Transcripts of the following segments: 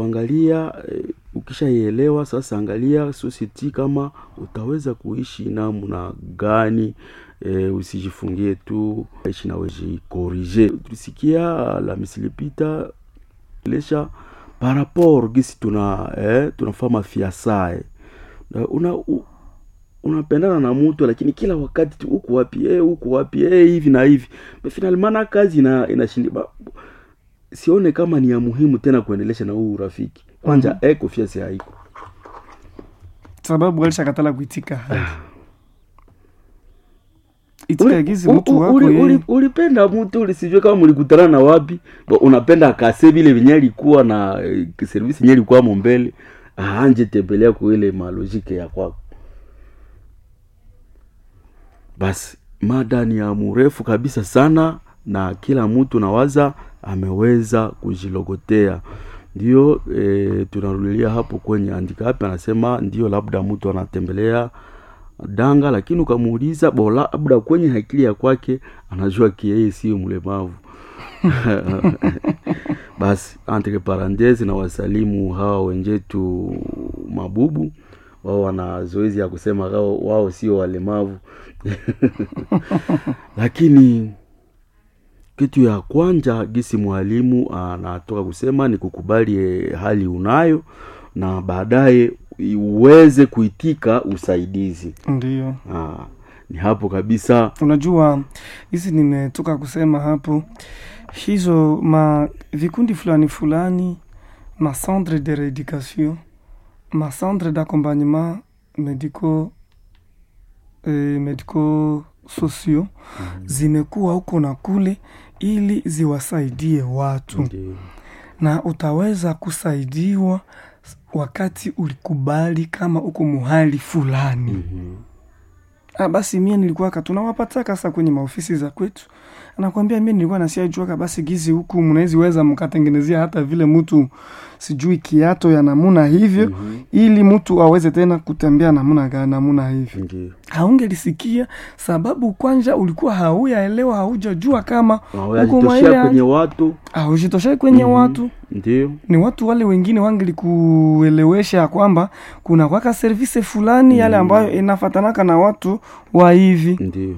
angalia eh, ukishaielewa sasa angalia society kama utaweza kuishi namna gani eh, usijifungie tu ishi na wejikorije tulisikia la misilipita lesha par rapport gisi tuna eh, tunafaa mafiasae Na una u, unapendana na mtu lakini kila wakati tu huku wapi eh, huku wapi eh, hivi na hivi finalimana kazi ina inashindi ba- sione kama ni ya muhimu tena kuendelesha na huu urafiki kwanja mm-hmm. eh, confiance haiko sababu alishakatala kuitika hali Uli- itika gizi u- mtu u- wako uli- yeye. uli- ulipenda mtu ulisijue kama mlikutana na wapi Bo, unapenda akase vile venye alikuwa na eh, servisi yenye alikuwamo mbele aanje tembelea kuile malojike ya kwako basi mada ni ya mrefu kabisa sana na kila mtu nawaza ameweza kujilogotea ndio e, tunarudilia hapo kwenye andikapi anasema ndio labda mtu anatembelea danga lakini ukamuuliza bo labda kwenye akili ya kwake anajua kieyeye sio mlemavu basi entre parenthese na wasalimu hawa wenjetu mabubu wao wana zoezi ya kusema wao, wao sio walemavu lakini kitu ya kwanja gisi mwalimu anatoka kusema ni kukubali eh, hali unayo na baadaye uweze kuitika usaidizi Ndiyo, ah, ni hapo kabisa unajua hizi nimetoka kusema hapo, hizo ma vikundi fulani fulani, ma centre de reeducation, ma centre d'accompagnement médico eh, médico sociaux zimekuwa huko na kule ili ziwasaidie watu Ndiyo. na utaweza kusaidiwa wakati ulikubali kama uko muhali fulani Mhm. Ah, basi mie nilikuwaka tunawapataka sasa kwenye maofisi za kwetu, anakwambia mie nilikuwa nasiajuaka basi gizi huku mnawezi weza mkatengenezea hata vile mtu sijui kiato ya namuna hivyo Mhm. ili mtu aweze tena kutembea namuna gani namuna hivyo. Ndiyo. Haungelisikia sababu kwanja ulikuwa hauyaelewa, haujajua kama Na Huko wajitoshea maile- kwenye watu haujitoshei kwenye Mhm. watu ndio ni watu wale wengine wangelikuelewesha ya kwamba kuna kwaka service fulani yale Mm. ambayo inafatanaka na watu wa hivi ndio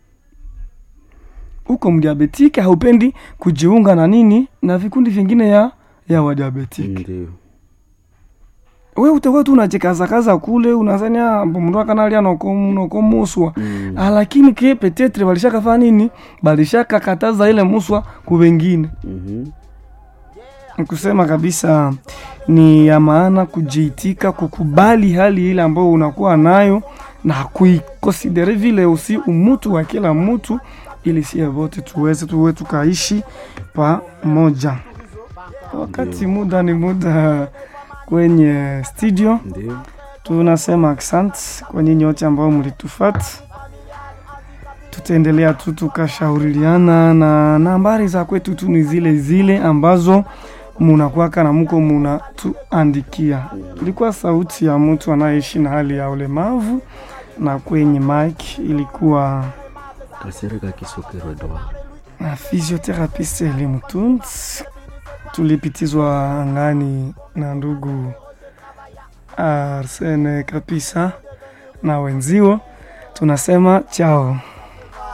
uko mdiabetike haupendi kujiunga na nini na vikundi vingine ya ya wadiabetike ndio we utakuwa tu unajikazakaza kule unazania mndu akanalia nokomuswa Mm. Ah, lakini ke petetre balishakafanya nini balishakakataza ile muswa ku wengine Mhm. kusema kabisa ni ya maana kujiitika kukubali hali ile ambayo unakuwa nayo na kuikonsidere vile usi umutu wa kila mtu ili sie wote tuweze tuwe tukaishi pamoja wakati muda ni muda kwenye studio ndio tunasema asante kwa nyinyi wote ambao mlitufata tutaendelea tu tukashauriana na nambari za kwetu tu ni zile zile ambazo munakwaka na muko munatuandikia. Ilikuwa sauti ya mtu anayeishi na hali ya ulemavu, na kwenye mic ilikuwa kasereka kisokero Edward. na physiotherapist Elimu Tunt. Tulipitizwa angani na ndugu Arsene Kapisa na wenzio, tunasema chao.